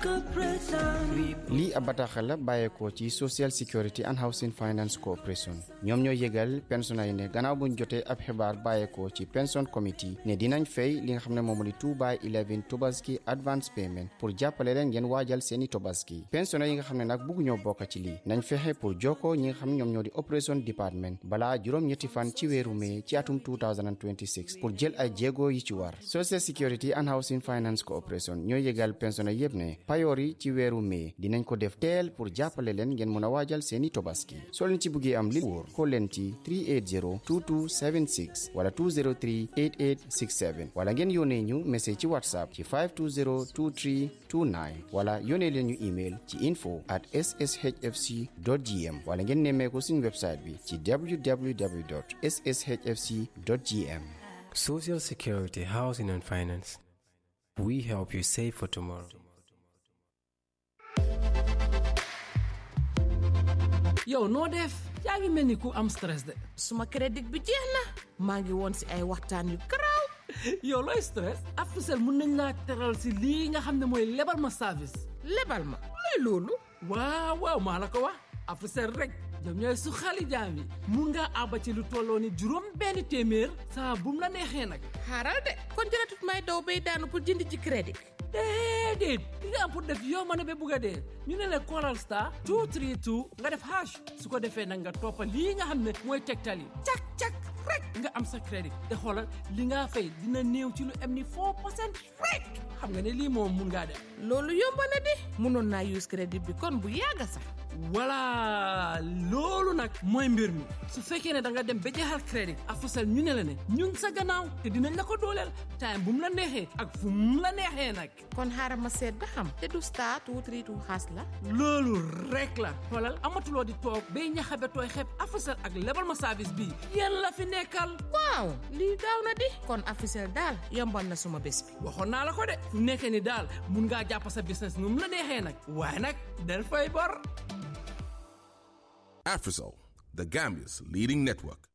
lii ab bataaxal la bàyyeekoo ci social security and housing finance corporation ñoom ñoo yëgal pensionnés yi ne gannaaw buñ jotee ab xibaar bàyyeekoo ci pension committee ne dinañ fay li nga xam ne moom di 2 by 11 tobaski advance payment pour jàppale leen ngeen waajal seeni tobaski pensionnés yi nga xam ne nag bugg ñoo bokk ci lii nañ fexe pour jokkoo ñi nga xam ne ñoom ñoo di operation department balaa juróom-ñetti fan ci weeru mai ci atum 2026 pour jël ay jéego yi ci war social security and housing finance corporation ñoo yëgal pensionnés yépp ne payoor yi ci weeru mai dinañ ko def teel pour jàppale leen ngeen mën a waajal seeni tobaski soo leen ci bëggee am li wóor xool leen ci 380 2276 wala 203 8867 wala ngeen yónnee ñu message ci whatsapp ci 520 23 29 wala yónnee leen ñu email ci info at sshfc gm wala ngeen nemmeeku suñu website bi ci www sshfc gm Social Security, Housing and Finance. We help you save for tomorrow. yow noo def yaa ngi mel ni ku am stress de suma crédit bi jeex na maa ngi woon si ay waxtaan yu garaaw yow looy stress Africell mun nañ laa teral si lii nga xam ne mooy lebal ma service lebal ma luy loolu waaw waaw maa la ko wax Africell rek ñoom ñooy su xali jaam yi mun ngaa àbba ci lu tolloo ni juróom benn téeméer saa bu mu la neexee nag xaaral de kon jëratut may daw bay daanu pour jënd ci crédit déedéet li nga am pour def yow ma ne ba bugg a dee ñu ne la Coral Star 232 nga def hash su ko defee nag nga toppa lii nga xam ne mooy tegtal yi cak cak rek nga am sa crédit te xoolal li nga fay dina néew ci lu am ni 4 percent rek xam nga ne lii moom mun ngaa def loolu yomb na di mënoon naa use crédit bi kon bu yàgga sax voilà loolu nag mooy mbir mi su fekkee ne da nga dem ba jeexal crédit Africell ñu ne la ne ñun sa gannaaw te dinañ la ko dooleel time bu mu la neexee ak fu mu la neexee nag kon xaaral ma seet ba xam te du star two three two xaas la loolu rek la xoolal amatuloo di toog bay ñaxabe tooy xeeb Africell ak lebal ma service bii yéen la fi nekkal waaw lii gaaw na di kon Africell daal yombal na suma bés bi waxoon naa la ko de fu nekkee ni daal mun ngaa jàpp sa business nu mu la neexee nag waaye nag del fay bor Afrisol, the Gambia's leading network.